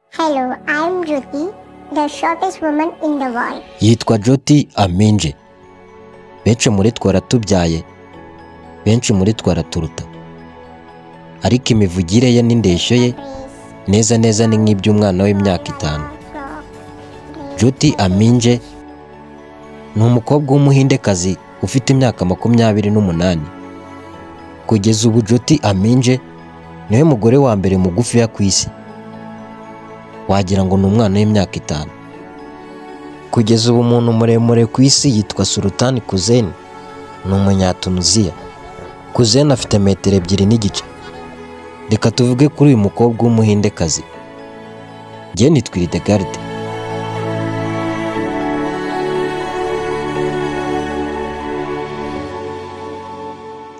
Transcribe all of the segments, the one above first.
Hello, I'm Jyoti, the shortest woman in the world. yitwa joti aminje benshi muri twe aratubyaye benshi muri twe araturuta ariko imivugire ye n'indeshyo ye neza neza ni nk'iby'umwana w'imyaka itanu joti aminje ni umukobwa w'umuhindekazi ufite imyaka makumyabiri n'umunani kugeza ubu joti aminje niwe mugore wa mbere mugufiya ku isi wagira ngo ni umwana w'imyaka itanu kugeza ubu umuntu muremure ku isi yitwa sulutani kuzeni ni umunyatunuziya kuzeni afite metero ebyiri n'igice reka tuvuge kuri uyu mukobwa w'umuhindekazi njye ni twiridegarde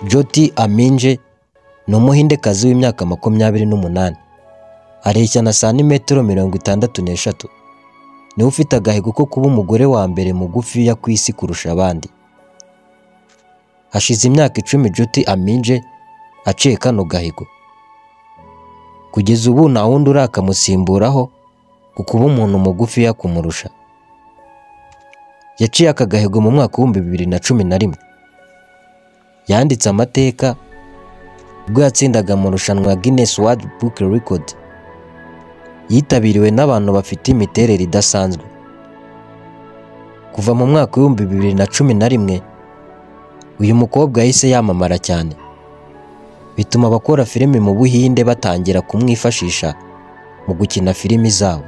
joti aminje ni umuhindekazi w'imyaka makumyabiri n'umunani areshya na santimetero mirongo itandatu n'eshatu niwe ufite agahigo ko kuba umugore wa mbere mugufiya ku isi kurusha abandi hashize imyaka icumi Jyoti Aminje aciye kano gahigo kugeza ubu nta wundi urakamusimburaho ku kuba umuntu mugufiya kumurusha yaciye aka gahigo mu mwaka w'ibihumbi bibiri na cumi na rimwe yanditse amateka ubwo yatsindaga mu rushanwa Guinness World Book Record yitabiriwe n'abantu bafite imiterere idasanzwe kuva mu mwaka w'ibihumbi bibiri na cumi na rimwe uyu mukobwa yahise yamamara cyane bituma abakora filimi mu buhinde batangira kumwifashisha mu gukina filimi zabo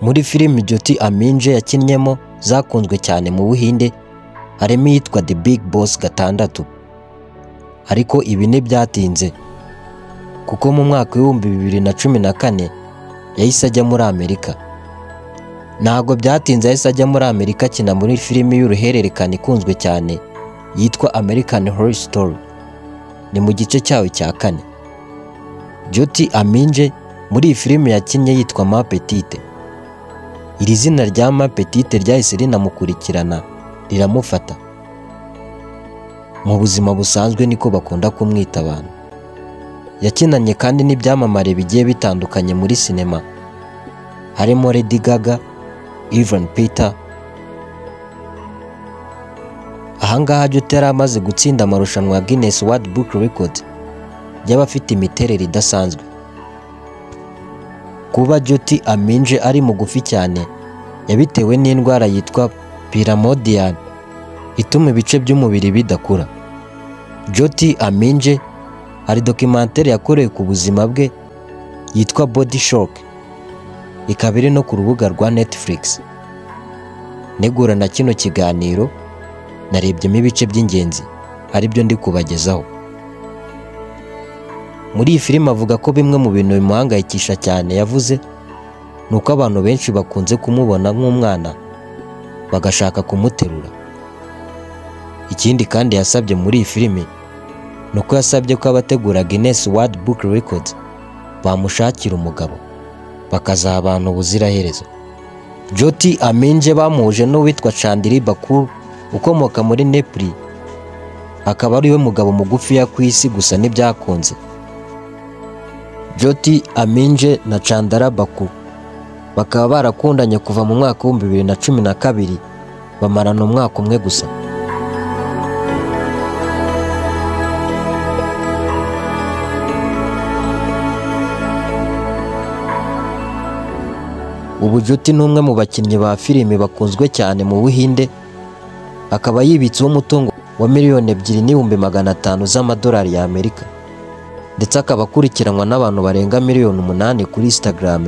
muri filimi Jyoti Aminje yakinnyemo zakunzwe cyane mu buhinde harimo iyitwa The Big Boss gatandatu ariko ibi ntibyatinze kuko mu mwaka w'ibihumbi bibiri na cumi na kane yahise ajya muri Amerika ntabwo byatinze yahise ajya muri Amerika akina muri filimi y'uruhererekane ikunzwe cyane yitwa American Horror Story ni mu gice cyayo cya kane Jyoti Aminje muri iyi filimi yakinnye yitwa Ma Petite iri zina rya Ma Petite ryahise rinamukurikirana riramufata mu buzima busanzwe niko bakunda kumwita abantu yakinanye kandi n'ibyamamare bigiye bitandukanye muri sinema harimo Lady Gaga Ivan Peter ahangaha Jyoti yari amaze gutsinda amarushanwa ya Guinness World Book Record y'abafite imiterere idasanzwe kuba Jyoti Aminje ari mugufi cyane yabitewe n'indwara yitwa piramodian ituma ibice by'umubiri bidakura Jyoti Aminje hari dokimantere yakorewe ku buzima bwe yitwa body shock ikaba iri no ku rubuga rwa netflix negura na kino kiganiro narebyemo ibice by'ingenzi aribyo ndi kubagezaho muri iyi filime avuga ko bimwe mu bintu bimuhangayikisha cyane yavuze ni uko abantu benshi bakunze kumubona nk'umwana bagashaka kumuterura ikindi kandi yasabye muri iyi filime ni uko yasabye ko abategura Guinness World Book Record bamushakira umugabo bakazaha abantu ubuziraherezo Jyoti Aminje bamuhuje n'uwitwa Chandiri Bakuru ukomoka muri Nepal akaba ari we mugabo mugufiya ku isi gusa ntibyakunze Jyoti Aminje na Chandara Bakuru bakaba barakundanye kuva mu mwaka w'ibihumbi bibiri na cumi na kabiri bamarana umwaka umwe gusa ubu Jyoti ni umwe mu bakinnyi ba filimi bakunzwe cyane mu buhinde akaba yibitseho umutungo wa miliyoni ebyiri n'ibihumbi magana atanu z'amadolari y'amerika ndetse akaba akurikiranwa n'abantu barenga miliyoni umunani kuri instagram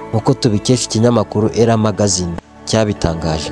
nk'uko tubikesha ikinyamakuru era magazine cyabitangaje